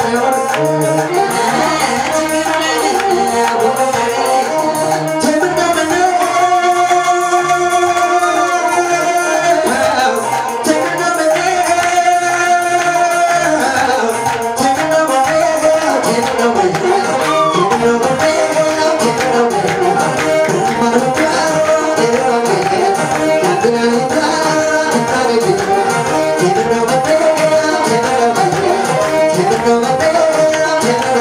Thank you.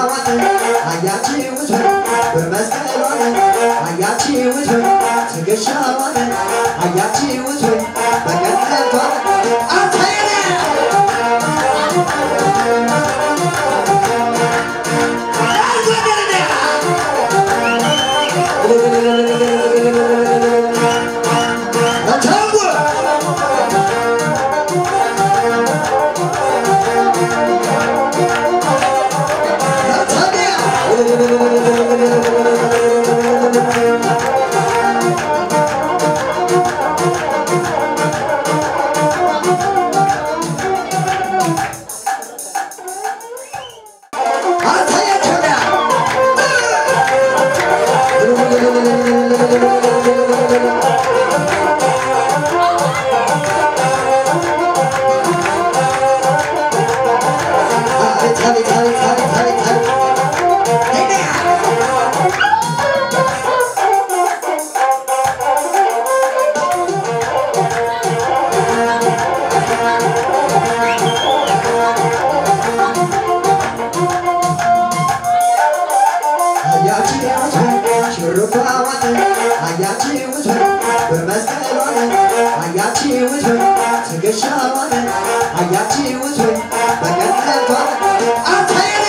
ትከሻዋን አያችሁት ወይ በመስቀሏን አያችሁት ወይ ትከሻዋን አያችሁት ወይ በቀነቷን አታየነ አያችሁት ወይ በቀነቷ አታየነ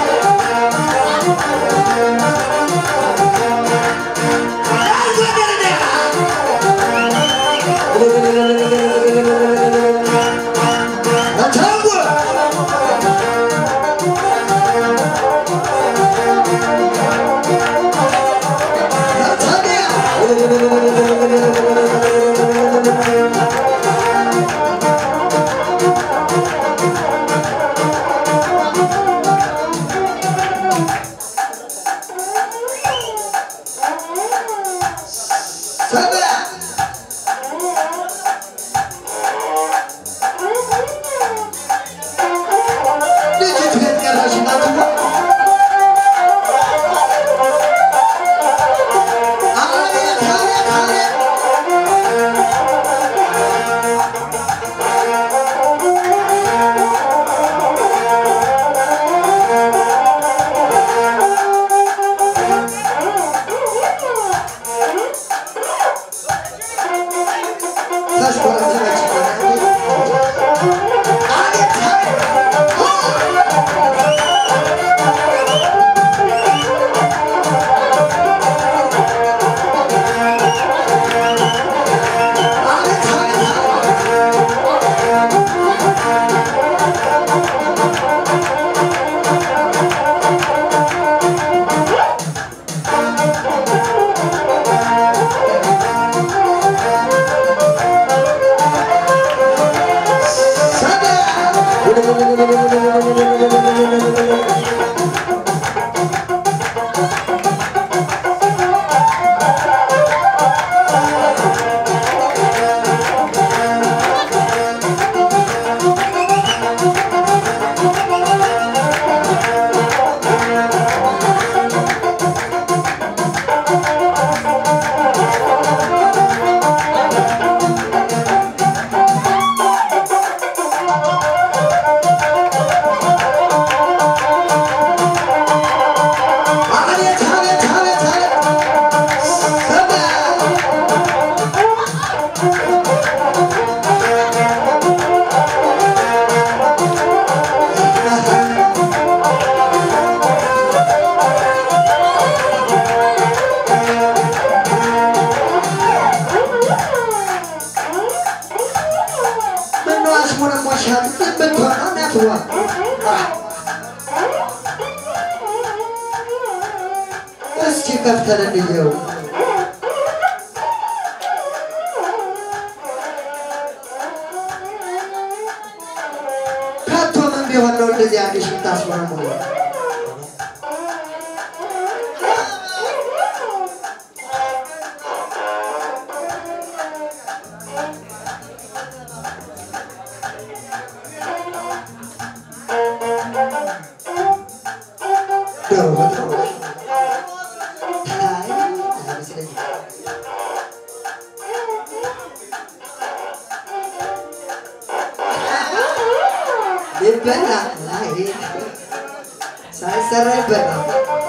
ልጅቱ የት ቀረሽ እናትዋ? አቤት አቤት አቤት ተሽኮረመመች። አቤት አቤት አቤት አቤት አቤት አቤት አቤት አቤት ሰማ ምነው አሽሞነሞሻል? ምን ብትሆን ነው እናትዋ? እስኪ ከፍተን እንየው። ከቶ ምን ቢሆን ነው እንደዚህ አዲስ የምታስመረምሩ? ዶሮ በዶሮ አይ አይመስለኝም። ሊበላ አይ ሳይሳ ይሰራይበት ነው።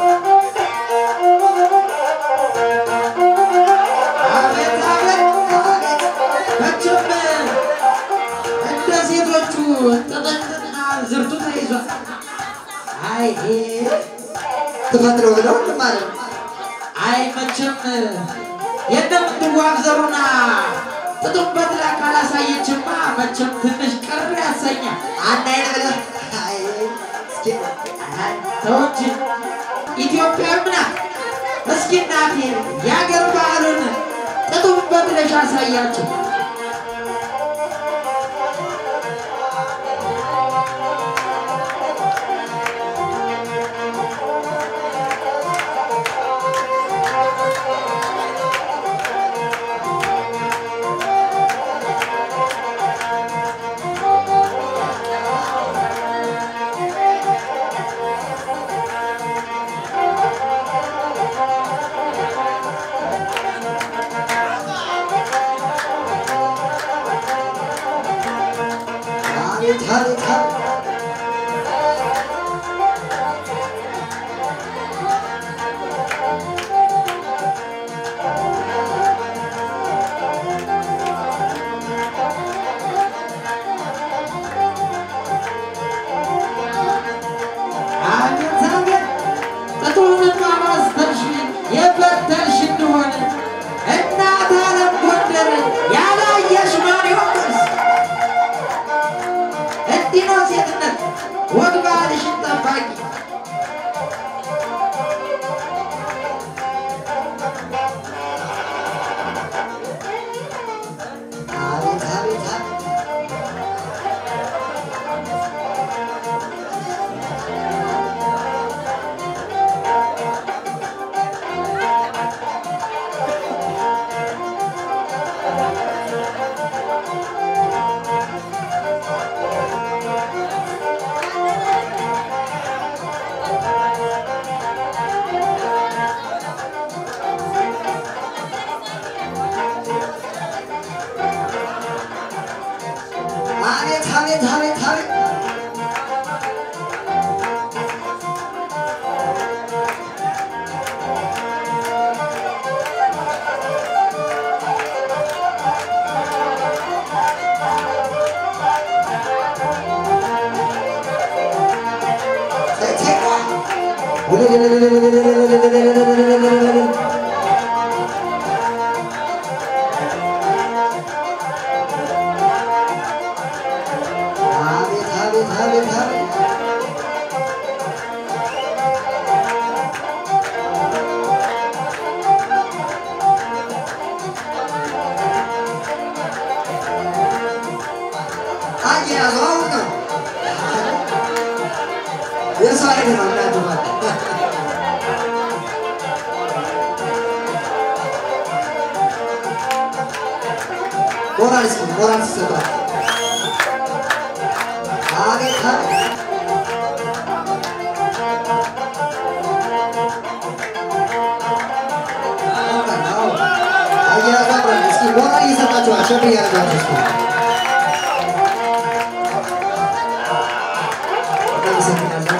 አቤት አቤት አቤት መቼም እንደ ሴቶቹ ጥጥጥና ዝርቱ ተይዟል። አይ ተፈጥሮ ብለው ማለት ነው። አይ መቼም የእንደምትዋብ ዘሩና ጥጡበት ላይ ካላሳየችማ መቼም ትንሽ ቅር ያሰኛል። አንድ አይነት ብለህ አይ እስኪ አይ ተው እንጂ ኢትዮጵያዊም ናት። እስኪ እናቴ የአገር ባህሉን ጥጡበት ብለሽ አሳያቸው። አቤት አቤት አቤት አቤት አቤት ጥጡንማ ማስተርሽ የፈተልሽ እንደሆነ እናት አለም ጎንደር ያላየሽ ማን ይሆንስ? እንዲህ ነው ሴትነት፣ ወግ ባህልሽን ጠባቂ። አቤት አቤት አቤት አቤት አቤት አቤት አቤት አቤት አቤት አቤት አቤት አያያዙ አሁን ነው የሰው አይነት ነው እናንተ ማለት ሞራል እስኪ ሞራል ሲሰጣል አቤት አቤት አያያዙ አምራል እስኪ ሞራል እየሰጣችሁ አሸብ እያደረጋችሁ እስኪ እናመሰግናለን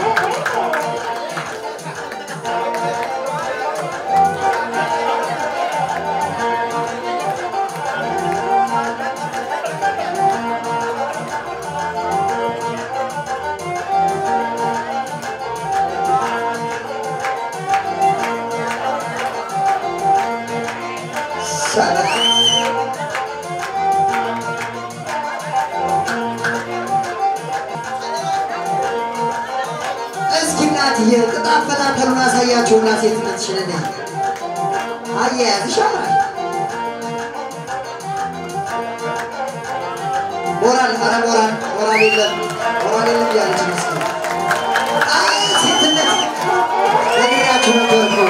እስኪ እናትዬ ቅጥ አፈታተሉን አሳያቸውና ሴትነትሽን እኔ አያያዝሽ ያምራል። ሞራል ኧረ ሞራል ሞራል የለም ሞራል የለም እያለች መስል አይ ሴትነት ነግሬያችሁ ነበር እኮ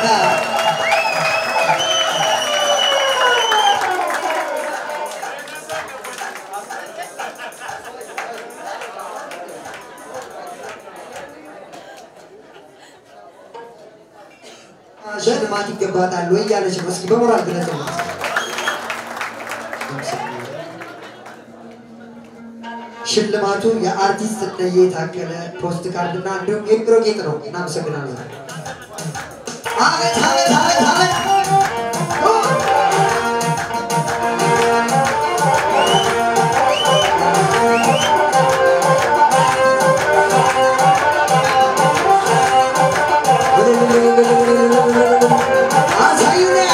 ሽልማት ይገባታል ወይ እያለች ነው። እስኪ በሞራል ግለጽ። ሽልማቱ የአርቲስት እነዬ ታከለ ፖስት ካርድ እና እንዲሁም የቢሮ ጌጥ ነው። እናመሰግናለን። አቤት አቤት አቤት አቤት አሳዩኛ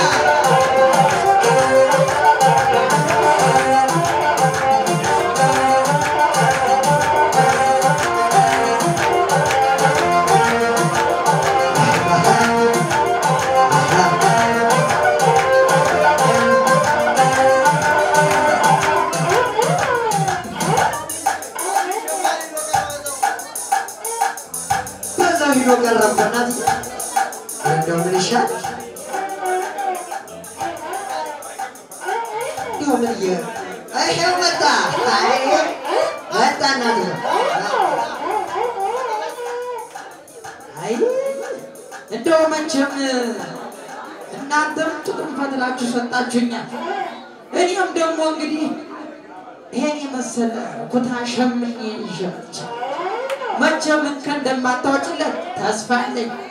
በዛው ሂዶ ቀረብ በእናትህ እንደው ምን ይሻል ይኸው ምን እየ ይኸው መጣ አይ መጣ እናትህ አይ እንደው መቼም እናንተም ጥቅም ፈትላችሁ ሰጣችሁኛል። እኔም ደግሞ እንግዲህ ይሄን የመሰለ ኩታ ሸምኜ ይዤ መጥቻለሁ። መቼም እንከን እንደማታወጭለት ተስፋ አለኝ።